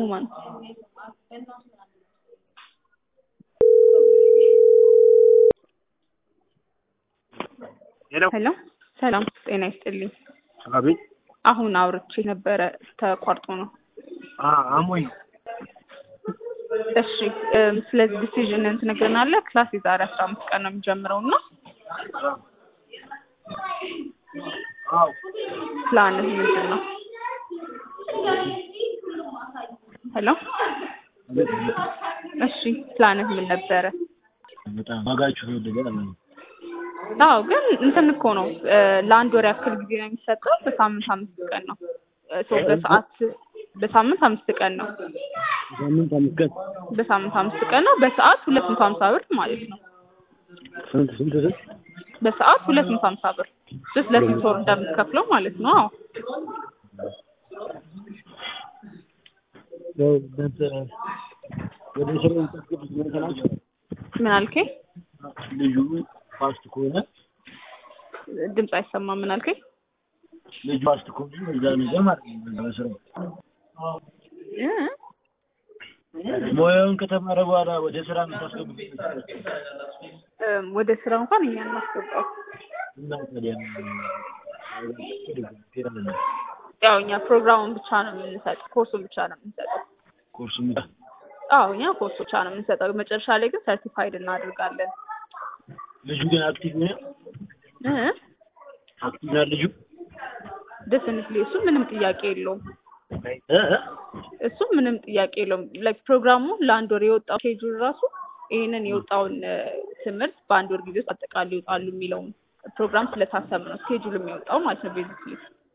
ሁማን ሄሎ ሄሎ ሰላም ጤና ይስጥልኝ አቤት አሁን አውርቼ ነበረ ተቋርጦ ነው አ አሞኝ እሺ እም፣ ስለዚህ ዲሲዥንን ትነግረናለህ ክላስ የዛሬ አስራ አምስት ቀን ነው የሚጀምረው እና አዎ ፕላንህ ምንድን ነው ሄሎ እሺ ፕላንህ ምን ነበረ በጣም ዋጋችሁ ተወደደ አለኝ አዎ ግን እንትን እኮ ነው እ፣ ለአንድ ወር ያክል ጊዜ ነው የሚሰጠው በሳምንት አምስት ቀን ነው እ፣ ሶ በሰዓት በሳምንት አምስት ቀን ነው ሳምንት አምስት ቀን በሳምንት አምስት ቀን ነው በሰዓት ሁለት መቶ ሀምሳ ብር ማለት ነው ስንት ስንት ስንት በሰዓት ሁለት መቶ ሀምሳ ብር ጀስት ለስንት ወር እንደምትከፍለው ማለት ነው አዎ ያው እናንተ ወደ ስራ የምታስገቡት እናንተ ናችሁ ምን አልከኝ ልዩ ፋስት ከሆነ ድምፅ አይሰማም ምን አልከኝ ልዩ ፋስት ከሆነ እዛ ነገር ማለት ነው በስራው እ? ሙያውን ከተማረ በኋላ ወደ ስራ የምታስገቡት እም፣ ወደ ስራ እንኳን እኛ እናስገባው እና ታዲያ ያው እኛ ፕሮግራሙን ብቻ ነው የምንሰጠው ኮርሱን ብቻ ነው የምንሰጠው ኮርስ አዎ እኛ ኮርስ ብቻ ነው የምንሰጠው መጨረሻ ላይ ግን ሰርቲፋይድ እናደርጋለን ልጁ ግን አክቲቭ ነው እ? አክቲቭ ነው ልጁ ደፍኒትሊ እሱ ምንም ጥያቄ የለውም እ እ እሱ ምንም ጥያቄ የለውም ላይክ ፕሮግራሙ ለአንድ ወር የወጣው ሼጁል ራሱ ይህንን የወጣውን እ፣ ትምህርት በአንድ ወር ጊዜ ውስጥ አጠቃላይ ይወጣሉ የሚለውን ፕሮግራም ስለታሰበ ነው ስኬጁል የሚወጣው ማለት ነው ቤዚክሊ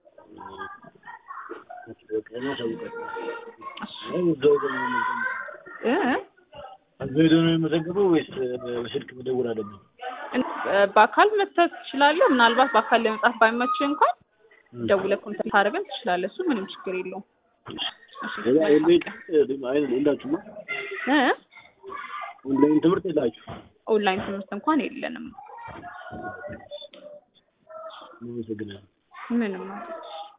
እ? እዛው ሄዶ ነው የመዘገበው ወይስ በስልክ መደወል አለብኝ? እ፣ በአካል መጥተህ ትችላለህ ምናልባት በአካል ለመጻፍ ባይመችህ እንኳን ደውለህ ኮንታክት ታደርገን ትችላለህ እሱ ምንም ችግር የለውም እሺ፣ ኦንላይን የላችሁማ? እ? ኦንላይን ትምህርት የላችሁ? ኦንላይን ትምህርት እንኳን የለንም አመሰግናለሁ። ምንም ማለት